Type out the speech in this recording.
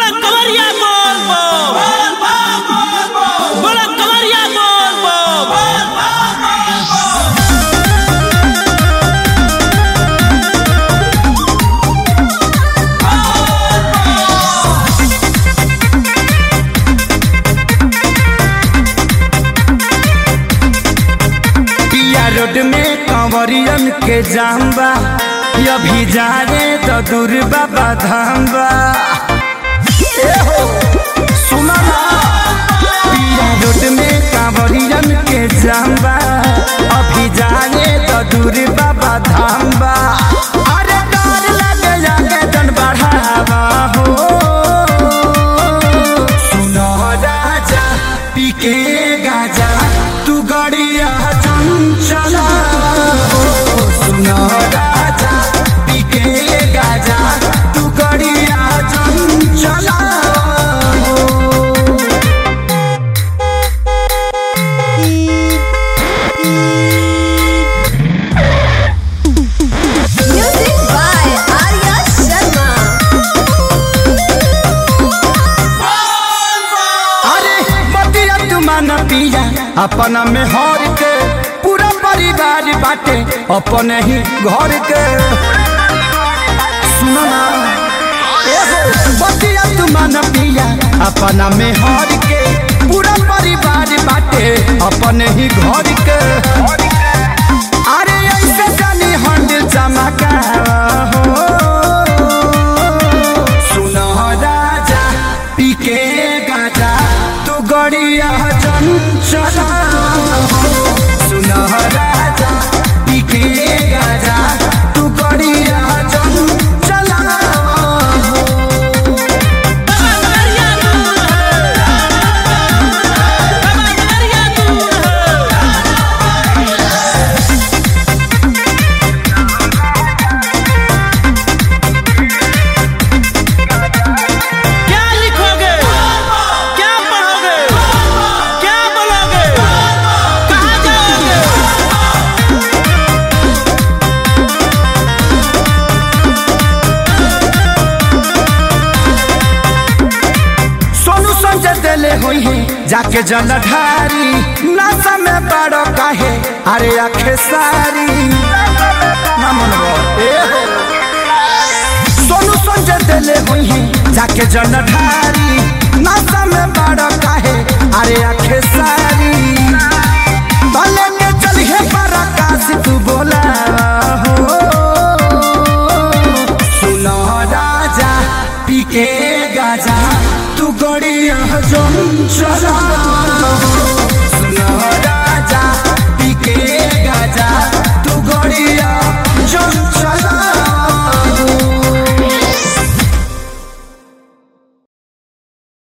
बोला कवरिया बोल बोल बोला कवरिया बोल बोल पिया रोड में कंवरियन के जाम्बा अभी जा रे तो दूर बाबा धाम्बा ए हो, सुना ना पिया रोड में कंवरियन के जाम्बा अभी जा रे तो दूर बाबा धाम्बा अरे डर लगे जाके जन बढ़ावा हो सुनो राजा पीके गाजा तू गड़िया चंचला हो सुनो राजा पीके गाजा तू गड़िया चंचला हो Music by Arya Sharma. अरे बतिया तुमान पिया अपना में हर के पूरा परिवार बाटे अपने ही घर के सुनो ना ए हो, बतिया तुमान पिया अपना में हर के पूरा परिवार बाटे अपने ही घर के अरे ऐसे जानी हंड चमका हो सुनो राजा पीके गाजा तू गड़िया चंचला सुनो राजा पीके गाजा तू गड़िया चंचला बाबा कवरिया दूर है बाबा कवरिया दूर है क्या लिखोगे क्या पढ़ोगे क्या बोलोगे कहाँ जाओगे सोनू संजय दिले हुई है जाके जलधारी नशा में बड़ो काहे अरे आखे सारी ना मनवा, ए हो। सोनू संजय दिले हुई है जाके जलधारी नशा में बड़ो काहे अरे आखे सारी भले के चलिए पराकाश तू बोला हो सुनो राजा पीके गाजा तू गड़िया जो चला